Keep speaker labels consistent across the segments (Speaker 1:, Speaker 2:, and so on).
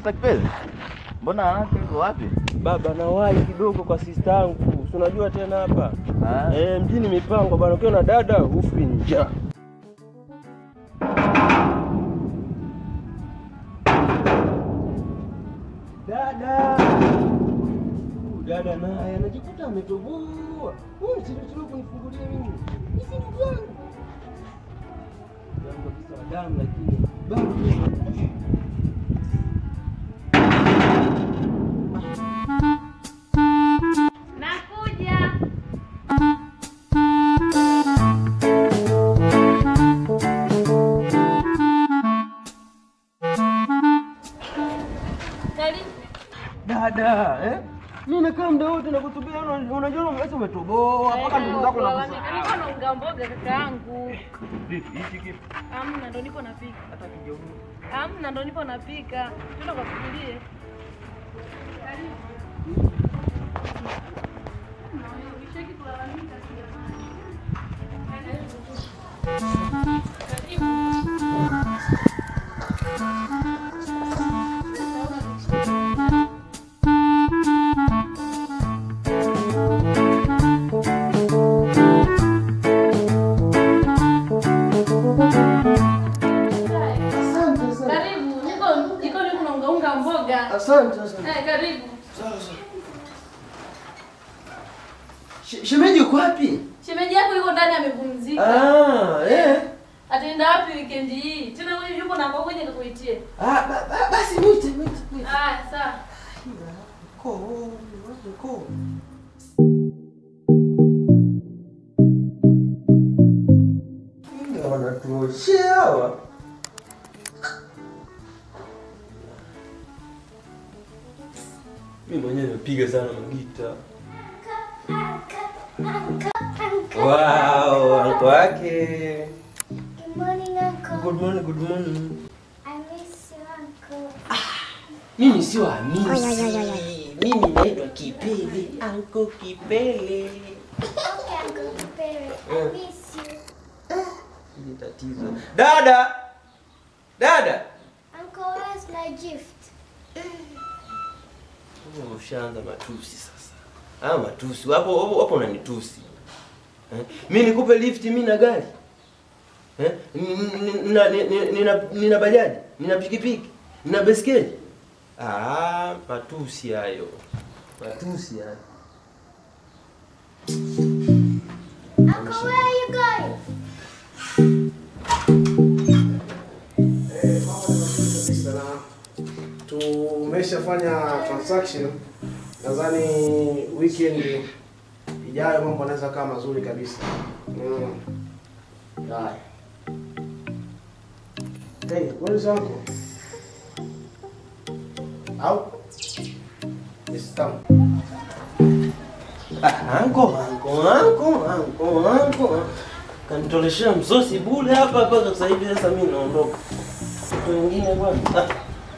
Speaker 1: Mr. Kipele. Mbona haraka uko wapi?
Speaker 2: Baba nawahi kidogo kwa sista yangu, si unajua tena hapa
Speaker 1: Ah.
Speaker 2: eh, mjini mipango bana, ukiwa na dada ufi njaa. Dada Huyu dada naye anajikuta ametoboa. Huyu msichana kunifungulia mimi, hizi ndugu yangu yangu kabisa wa damu, lakini bado
Speaker 3: Nakuja. Karibu.
Speaker 2: dada eh? Mimi nakaa muda wote nakutubia, una- unajua unaweza umetoboa mpaka ndugu zako
Speaker 3: Kulalamika.
Speaker 2: nakusahau.
Speaker 3: Niko naunga mboga kaka yangu.
Speaker 2: Vipi hichi kipi?
Speaker 3: Amna ndo niko napika.
Speaker 2: Hata kijeuri.
Speaker 3: Amna ndo niko napika. Twende kafikirie.
Speaker 2: Asante sana.
Speaker 3: Karibu. Niko niko niko naunga unga mboga.
Speaker 2: Asante asante.
Speaker 3: Eh, karibu.
Speaker 2: Sawa sawa. She- Shemeji uko wapi?
Speaker 3: Shemeji yako yuko ndani amepumzika.
Speaker 2: Ah, eh.
Speaker 3: Ataenda wapi weekend hii? Tena wewe yuko na mboga nje kukuitie.
Speaker 2: Ah, ba, ba, basi mwite mwite mwite.
Speaker 3: Ah, sawa.
Speaker 2: Ko, wapi ko? Ndio wanatuoshea hawa. Mimi mwenyewe nimepiga sana magita. Wow, anko wake.
Speaker 4: Good morning, Uncle.
Speaker 2: Good morning, good morning.
Speaker 4: I miss you, Uncle.
Speaker 2: Mimi sio Hamisi. Mimi naitwa Kipele, anko Kipele.
Speaker 4: Okay, Uncle Kipere. I miss you.
Speaker 2: Hili tatizo. Dada! Dada!
Speaker 4: Uncle, where's my gift?
Speaker 2: Wewe Ushaanza matusi sasa. Ah, matusi. Wapo wapo, wapo unanitusi. Eh? Mimi nikupe lift mimi na gari. Eh? Nina nina nina nina bajaji, nina pikipiki, nina baiskeli. Ah, matusi hayo. Matusi hayo.
Speaker 4: Uncle, where are you going?
Speaker 5: tumeshafanya transaction nadhani weekend ijayo mambo anaweza kaa mazuri kabisa mm. haya hey, where is uncle? au Yes, come.
Speaker 2: Ah, anko, anko, anko, anko, anko. Kanitoleshea msosi bure hapa mpaka sasa hivi sasa mimi naondoka. Watu wengine bwana. Ah.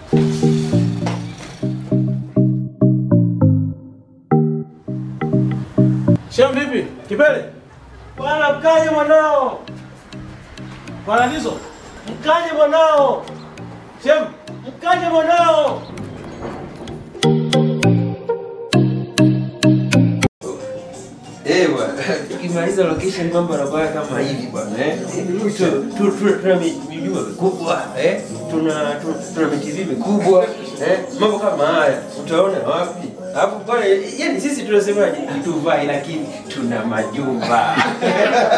Speaker 5: Shem vipi? Kipele?
Speaker 2: Bwana mkaje mwanao.
Speaker 5: Bwana Lizo?
Speaker 2: Mkaje mwanao.
Speaker 5: Shem?
Speaker 2: Mkaje mwanao. Eh bwana, tukimaliza location mambo yanakuwa kama hivi bwana eh. Tu- tu- tu- Tuna mi- mijumba mikubwa eh. Tuna tu- tuna mitv mikubwa eh. Mambo kama haya utaona wapi? Alafu pale yani sisi tunasemaje? Hatuvai lakini tuna majumba.